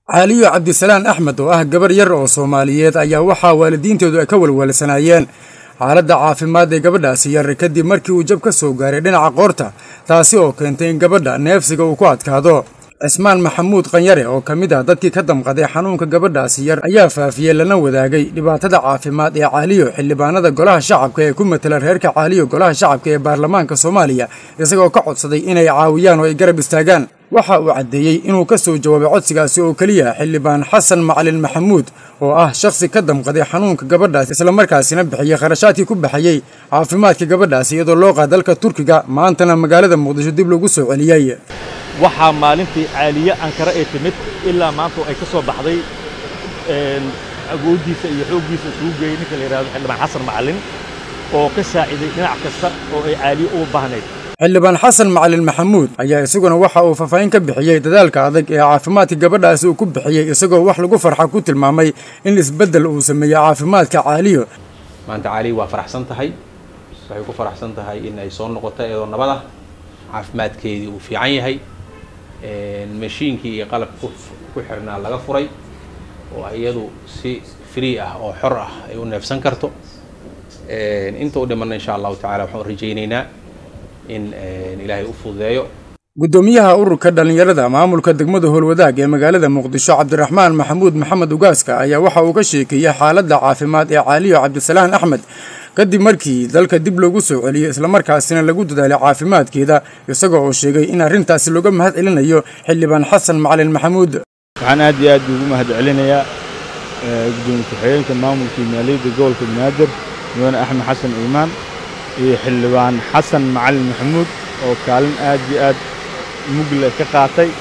caaliyo cabdisalaan axmed oo ah gabar yar oo soomaaliyeed ayaa waxaa waalidiinteedu ay ka walwalsanaayeen xaaladda caafimaad ee gabadhaasi yar kadib markii uu jab ka soo gaaray dhinaca qoorta taasi oo keentay in gabadha neefsiga uu ku adkaado cismaan maxamuud qanyare oo ka mid ah dadkii ka damqaday xanuunka gabadhaasi yar ayaa faafiyey lana wadaagay dhibaatada caafimaad ee caaliyo xildhibaanada golaha shacabka ee ku matela reerka caaliyo golaha shacabka ee baarlamaanka soomaaliya isagoo ka codsaday inay caawiyaan oo ay garab istaagaan waxa uu caddeeyey inuu ka soo jawaabay codsigaasi oo keliya xildhibaan xasan macalin maxamuud oo ah shakhsi ka damqaday xanuunka gabadhaas islamarkaasina bixiyey kharashaadkii ku baxayey caafimaadka gabadhaasi iyadoo loo qaada dalka turkiga maantana magaalada muqdisho dib loogu soo celiyey waxaa maalintii caaliye ankara ee timid ilaa maanta ay ka soo baxday agooddiisa iyo xooggiisa isugu geeyey ninka la yidhahdo xildhibaan xasan macalin oo ka saaciday dhinac kasta oo ay caaliye ugu baahnayd xildhibaan xasan macalin maxamuud ayaa isaguna waxa uu faahfaahin ka bixiyey dadaalka adag ee caafimaadka gabadhaasi uu ku bixiyey isagoo wax lagu farxa ku tilmaamay in isbeddel uu sameeyey caafimaadka caaliyo maanta caaliyo waa faraxsan tahay waxay ku faraxsan tahay in ay soo noqoto iyadoo nabad ah caafimaadkeedii uu fiican yahay mashiinkii iyo qalabka ku xirnaa laga furay oo iyadu si free ah oo xor ah ay u neefsan karto inta u dhimanna insha allahu tacala waxaan rajaynaynaa in ilaahay u fududeeyo guddoomiyaha ururka dhallinyarada maamulka degmada howlwadaag ee magaalada muqdisho cabdiraxmaan maxamuud maxamed ugaaska ayaa waxa uu ka sheekeeyey xaaladda caafimaad ee caaliyo cabdisalaan axmed kadib markii dalka dib loogu soo celiyey islamarkaasina lagu dadaalay caafimaadkeeda isagoo oo sheegay in arrintaasi looga mahad celinayo xildhibaan xasan macalin maxamuud waxaan aad iyo aad ugu mahad celinayaa gudoomiye ku-xigeenka maamulkii maaliyadda gobolka banaadir mudane axmed xasan iimaan iyo xildhibaan xasan macalin maxamuud oo kaalin aad iyo aad mugle ka qaatay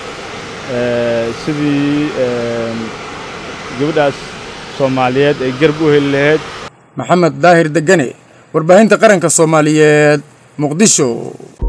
sidii gabadhaas soomaaliyeed ay garab u heli lahayd maxamed daahir degane warbaahinta qaranka soomaaliyeed muqdisho